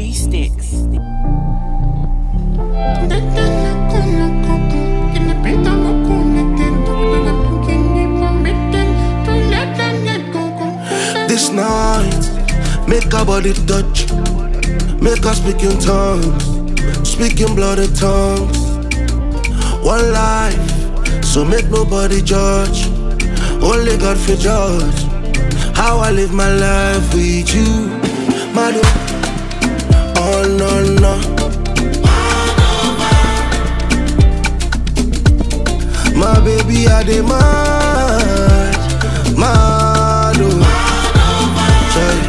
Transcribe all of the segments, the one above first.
G Sticks. This night, make our body touch, make us speak in tongues, speak in bloody tongues. One life, so make nobody judge, only God for judge. How I live my life with you, my do. Oh no no. My baby, I demand, mad, oh. Sorry.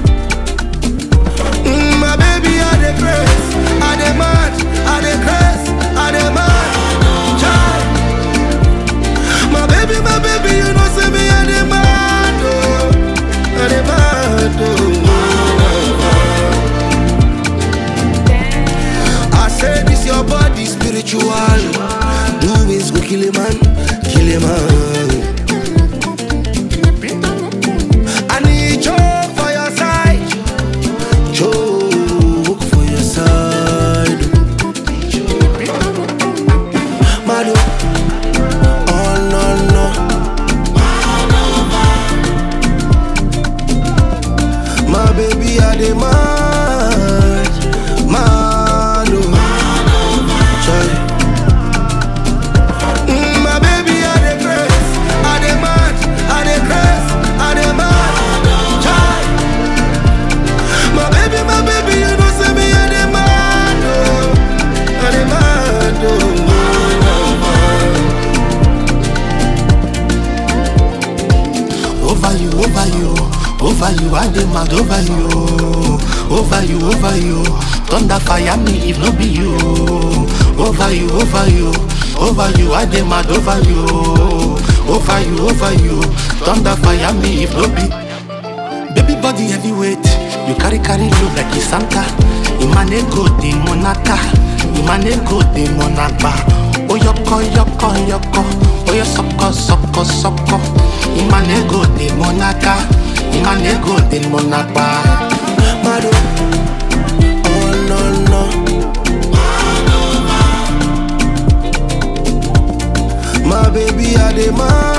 Mm, my baby, I the grace, I the mad, I the grace, I the mad, child. My baby, my baby, you know say me I the mad, oh, I the mad, oh. I say this your body spiritual, doings go kill a man, kill a man. I need joke for your side. Joke for your side. Madu. Oh no no. My baby I demand. Madu. Sorry. Mm, my baby I the grace. I demand. I the grace. I demand. Child. My baby, my baby, you know say me I demand, oh, I demand, oh. Over you, over you, over you, I demand over you, over you, over you. Thunder fire me if no be you. Over you, over you, over you, I demand over you, over you, over you. Thunder fire me if no be. Baby body heavyweight, you carry carry load like a Santa. Imane go the monaka, Imane go the monaba. Oyoko yoko yoko, oyo soko soko soko. Imane go the monaka, Imane go the monaba. Mado, oh no no. My baby, I demand.